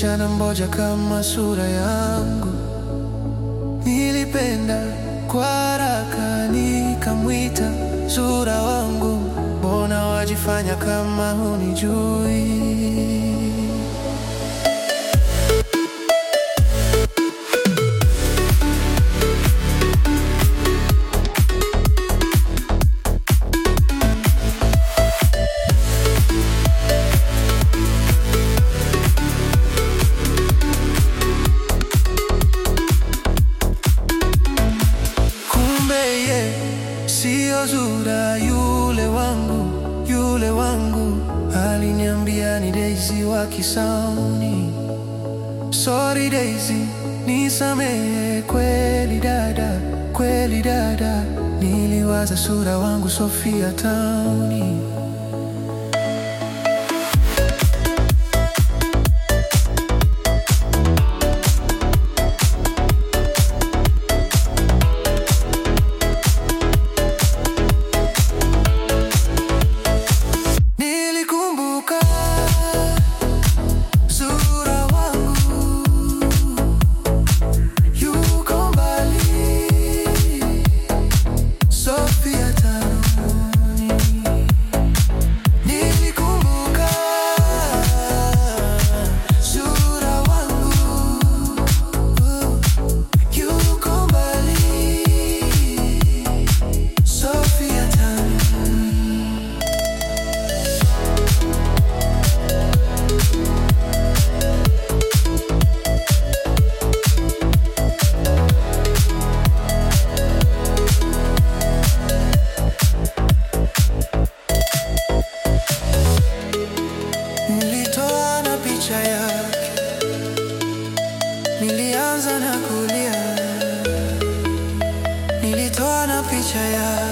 msichana mmoja kama sura yangu. Nilipenda kwa haraka, nikamwita sura wangu, mbona wajifanya kama hunijui? Kumbe ye siyo Zura, yule wangu, yule wangu aliniambia ni Daisy wa Kisauni. Sorry Daisy, nisamehe kweli dada, kweli dada, niliwaza sura wangu Sofia Tauni. Nilikumbuka sura wangu yuko mbali, Sofia Tauni. Nilikumbuka sura wangu yuko mbali, Sofia Tauni. Nilitoa na picha yake, nilianza na kulia. Nilitoa na picha yake